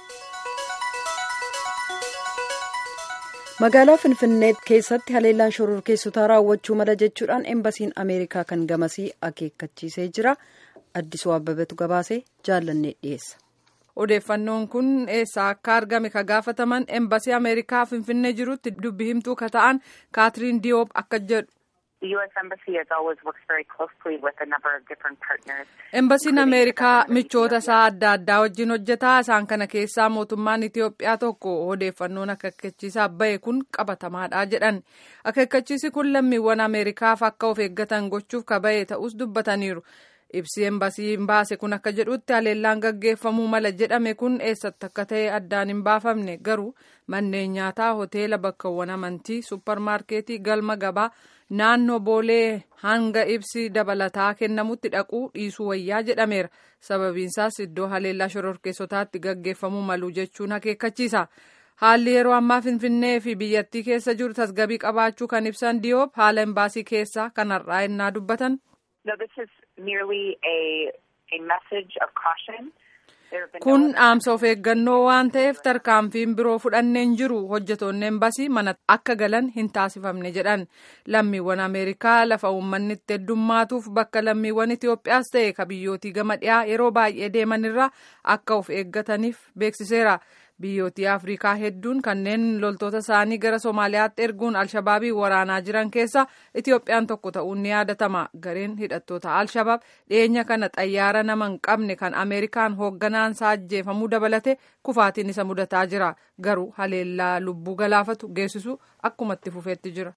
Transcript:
magaalaa finfinnee keessatti haleellaan shororkeessotaa raawwachuu mala jechuudhaan embasiin ameerikaa kan gamasii akeekkachiisee jira addisuu abbabetu gabaasee jaallannee dhiyeessa. odeeffannoon kun eessaa akka argame ka gaafataman embasii ameerikaa finfinnee jirutti dubbi himtuu ka ta'an kaatiriin diyoop akka jedhu. embasiin ameerikaa michoota isaa adda addaa wajjin hojjetaa isaan kana keessaa mootummaan itiyoophiyaa tokko odeeffannoon akeekkachiisaa bahe kun qabatamaadha jedhan akeekkachiisi kun lammiiwwan ameerikaaf akka of eeggatan gochuuf ka bahe ta'us dubbataniiru. ibsi embasiin baase kun akka jedhutti haleellaan gaggeeffamuu mala jedhame kun eessatti akka ta'e addaan hin baafamne garuu manneen nyaataa hoteela bakkawwan amantii supparmaarkeetii galma gabaa naannoo boolee hanga ibsi dabalataa kennamutti dhaquu dhiisuu wayyaa jedhameera sababiinsaas iddoo haleellaa shororkeessotaatti gaggeeffamuu malu jechuun akeekkachiisa. haalli yeroo ammaa finfinnee fi biyyattii keessa jiru tasgabii qabaachuu kan ibsan diyoop haala embaasii keessaa kanarraa ennaa dubbatan. kun dhaamsa of eeggannoo waan ta'eef tarkaanfiin biroo fudhanneen jiru hojjetoonni embasii mana akka galan hin taasifamne jedhan lammiiwwan ameerikaa lafa uummanni itti heddummaatuuf bakka lammiiwwan itiyoophiyaas ta'e ka biyyootii gama dhiyaa yeroo baay'ee deemanirraa akka of eeggataniif beeksiseera. biyyootii afrikaa hedduun kanneen loltoota isaanii gara somaaliyaatti erguun alshabaabii waraanaa jiran keessa itiyoophiyaan tokko ta'uun ni yaadatama gareen hidhattoota alshabaab dhiyeenya kana xayyaara nama hin qabne kan ameerikaan hoogganaan isaa ajjeefamuu dabalate kufaatiin isa mudataa jira garuu haleellaa lubbuu galaafatu geessisu akkumatti fufeetti jira.